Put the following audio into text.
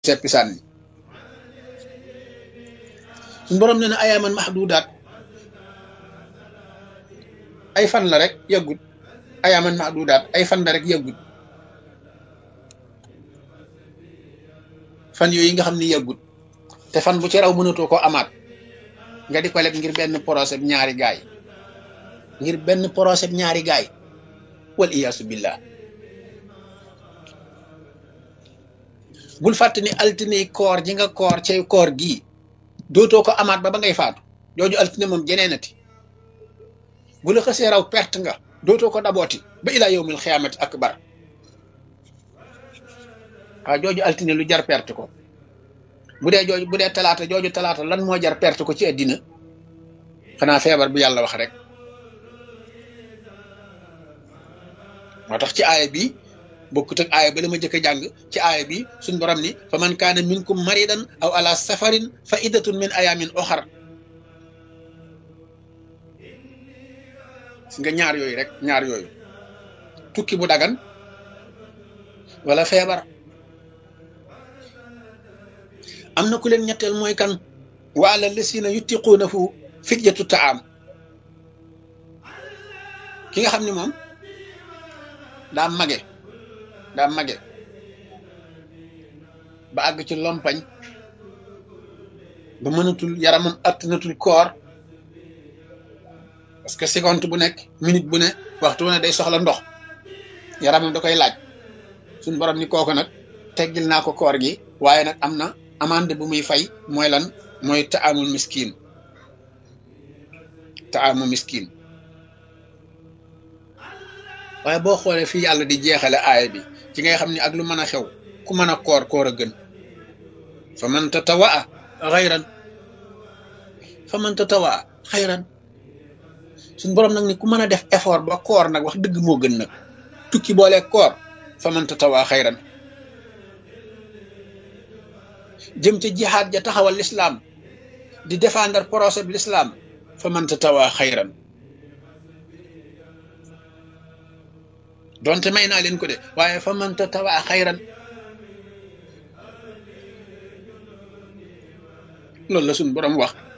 seppi sànni suñu borom ne na ayaaman mahdudaat ay fan la rek yàggut ayaaman mahdudaat ay fan la rek yàggut fan yooyu nga xam ni yàggut te fan bu ci raw mënatoo ko amaat nga di ko leb ngir benn procès ñaari gaay ngir benn procès ñaari gaay wal iyaasu billah bul fàtte ni altine koor ji nga koor cay koor gii dootoo ko amaat ba ba ngay faatu jooju altine moom jeneenati bu la xësee raw perte nga dootoo ko dabooti ba ilaa yowmil xiyaamati akbar waaw jooju altine lu jar perte ko bu dee jooju bu dee talaata jooju talaata lan moo jar perte ko ci àddina xanaa feebar bu yàlla wax rek moo tax ci aaya bi bokkut ak aaya ba la ma jëkk a jàng ci aaya bi suñ borom ni fa man kaana minkum maridan aw ala safarin fa iddatun min ayamin oxar si nga ñaar yooyu rek ñaar yooyu tukki bu dagan wala feebar am na ku leen ñetteel mooy kan wa ala lasina yutiquunahu fidyatu taam ki nga xam ni moom daa mage daa mage ba àgg ci lompañ ba mënatul yaramam attanatul koor parce que seconde bu nekk minute bu ne waxtu bu ne day soxla ndox yaramam da koy laaj suñ borom ni kooku nag teggil naa ko koor gi waaye nag am na amande bu muy fay mooy lan mooy taamul miskin taamu miskin waaye boo xoolee fii yàlla di jeexale aaya bi ci ngay xam ni ak lu mën a xew ku mën a koor koor a gën fa man tatawaa xayran fa man tatawaa xayran suñ boroom nag ni ku mën a def effort ba koor nag wax dëgg moo gën nag tukki boole koor fa man tatawaa xayran jëm ca jihaad ja taxawal lislaam di défendre procès bi lislaam fa man tatawaa xayran donte may naa leen ko de waaye fa man tatawaa xayran loolu la suñ boroom wax